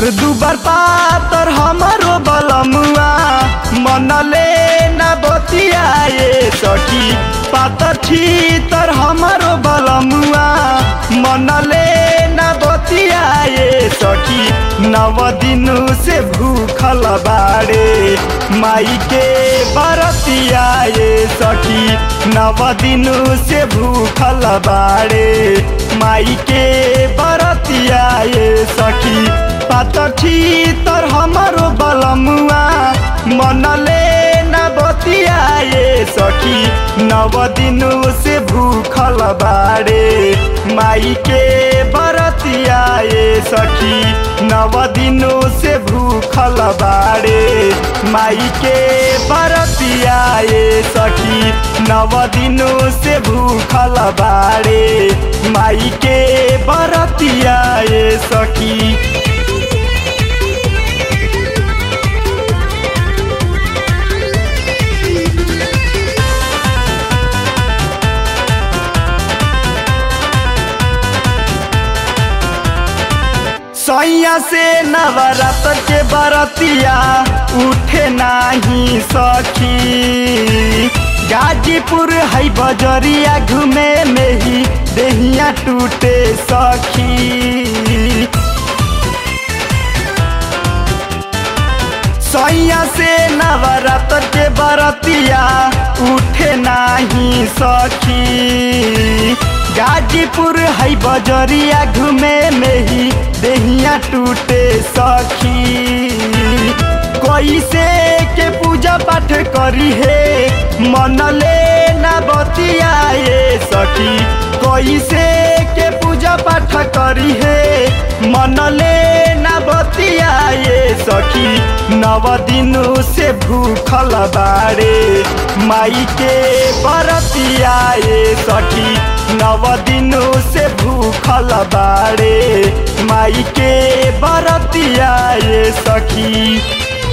दुबर पातर हमारो बलमुआ मनले न बतियाए सखी पातर छीतर हमारो बलमुआ मनले न बतियाए सखी नव दिनु से भूखल बाड़े माई के बरतियाए सखी नव दिनु से भूखल बाड़े माई के बरतियाए सखी पातठी तर हमारो बलमुआ मनले न बतियाए सखी नव दिनु से भूखल बाड़े माई के बरतियाए सखी नव दिनु से भूखल बाड़े माई के बरतियाए सखी नव दिनु से भूखल बाड़े माई के बरतियाए सखी सैया से नवरात्र के बरतिया उठे नाही सखी गाजीपुर है बजरिया घूमे में ही देहिया टूटे सखी सैया से नवरात्र के बरतिया उठे नाही सखी गाजीपुर है बजरिया घूमे में ही देहिया टूटे सखी कैसे के पूजा पाठ करी हे मनले न बतियाए सखी कैसे के पूजा पाठ करी हे मनले न बतियाए सखी नव दिनु से भूखल बाड़े माई के बरतियाए सखी नव दिनु से भूखल बाड़े माई के बरतियाए सखी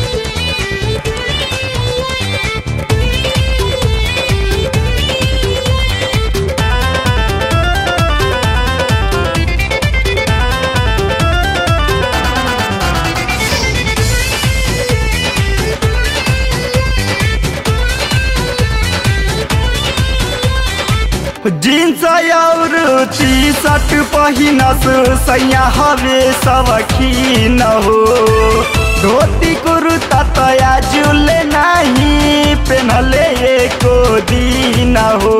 जीन्स और टी शर्ट पहिनस सैया हवे सवखी न हो धोती कुर्ता तया जुले नहीं पेनले एको दिन हो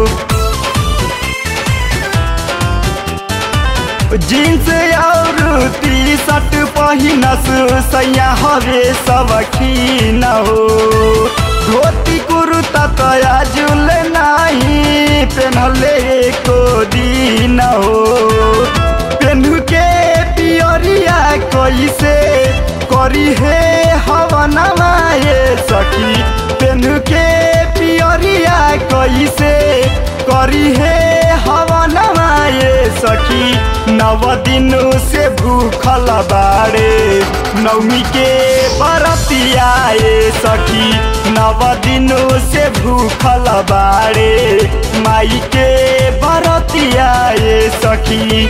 जीन्स और टी शर्ट पहिनस सैया हवे सवखी न हो धोती कुर्ता तया जुल नहीं पेनले को दिन हो पेन्हू के पियरिया कैसे करी हे हवनमा ये सखी पेन्हू के पियरिया कैसे करी हे हवनमा ये सखी नव दिनु से भूखल बाड़े नवमी के बरतियाए सखी नव दिनु से भूखल बाड़े माई के बरतियाए सखी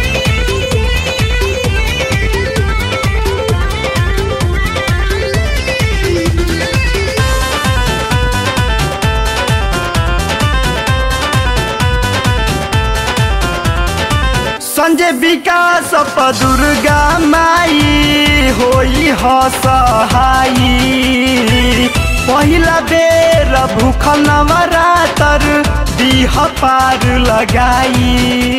संजय विकास प दुर्गा माई होई हसहाई पहिला बेर भूखल नवरातर दिह पार लगाई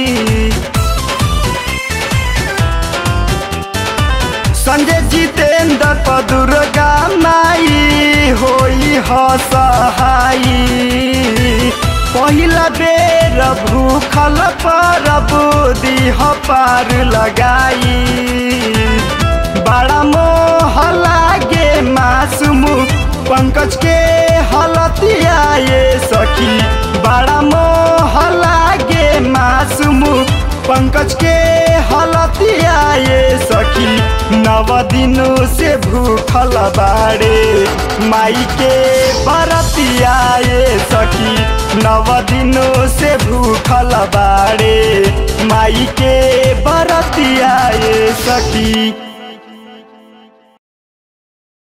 संजय जितेंद्र प दुर्गा माई होई हसहाई पहिला बेर भूखल परब दिह पार लगाई बड़ा मोह लागे मासूम पंकज के हलतिया ये सखी बड़ा मोह लागे मासूम पंकज के हलतिया ये सखी नव दिनु से भूखल बाड़े माई के बरतिया ये सखी नव दिनु से भूखल बाड़े माई के बरतिया ये सखी